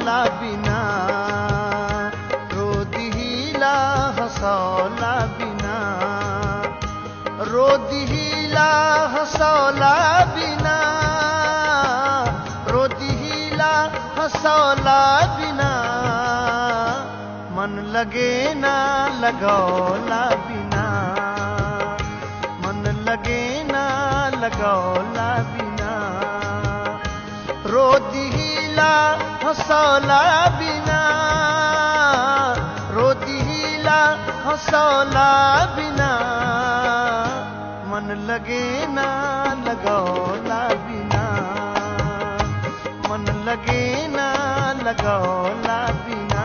हंसौला बिना रो दिहिला हंसौला बिना रो दिहिला हंसौला बिना रो दिहिला हंसौला बिना मन लगे ना लगौला बिना मन लगे ना लगौला बिना रो दिहिला हंसौला बिना रो दिहिला हंसौला बिना मन लगे ना लगौला बिना मन लगे ना लगौला बिना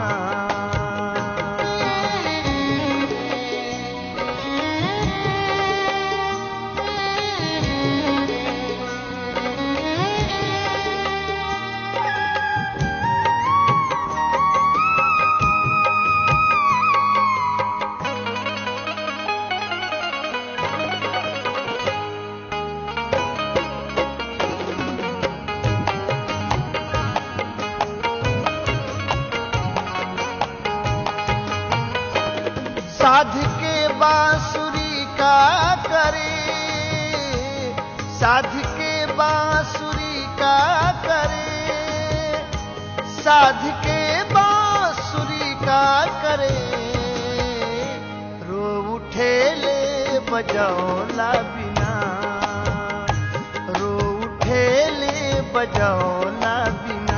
साध के बांसुरी का करे साध के बांसुरी का करे साध के बांसुरी का करे रो उठे ले बजौला बिना रो उठे ले बजौला बिना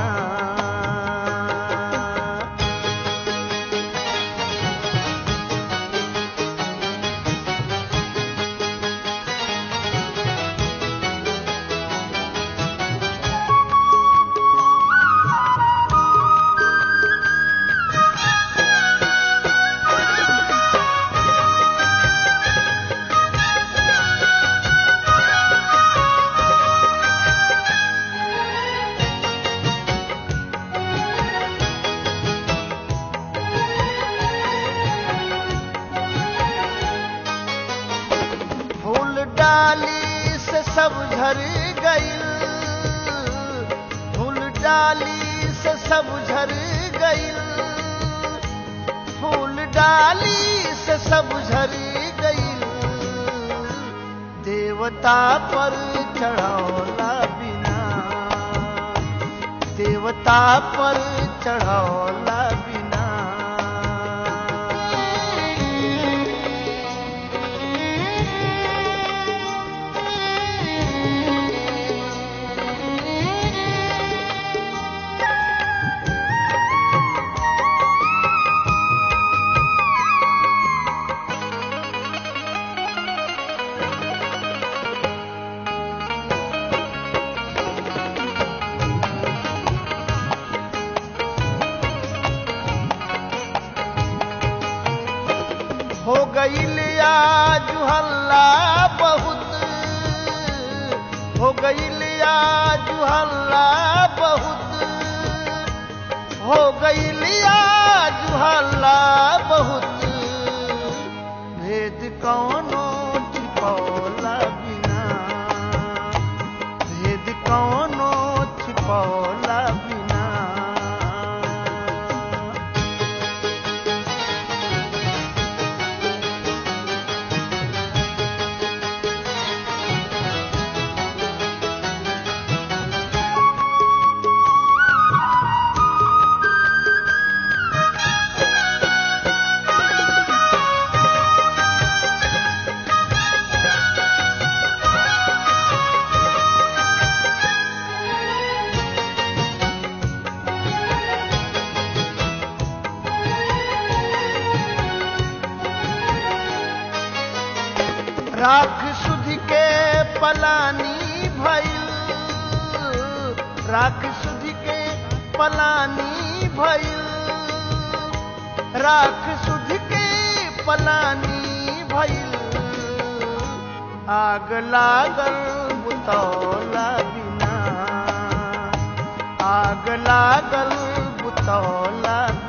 फूल डाली से सब झर गईल फूल डाली से सब झर गईल फूल डाली से सब झर गईल देवता पर चढ़ौला बिना देवता पर चढ़ौला बिना हो गईल आज हल्ला बहुत हो गईल आज हल्ला बहुत हो गईल आज हल्ला बहुत भेद कौनो छिपौला बिना भेद कौनो छिपौला बिना राख सुध के पलानी भइल राख सुध के पलानी भइल राख सुध के पलानी भइल आग लागल बुतौला बिना आग लागल बुतौला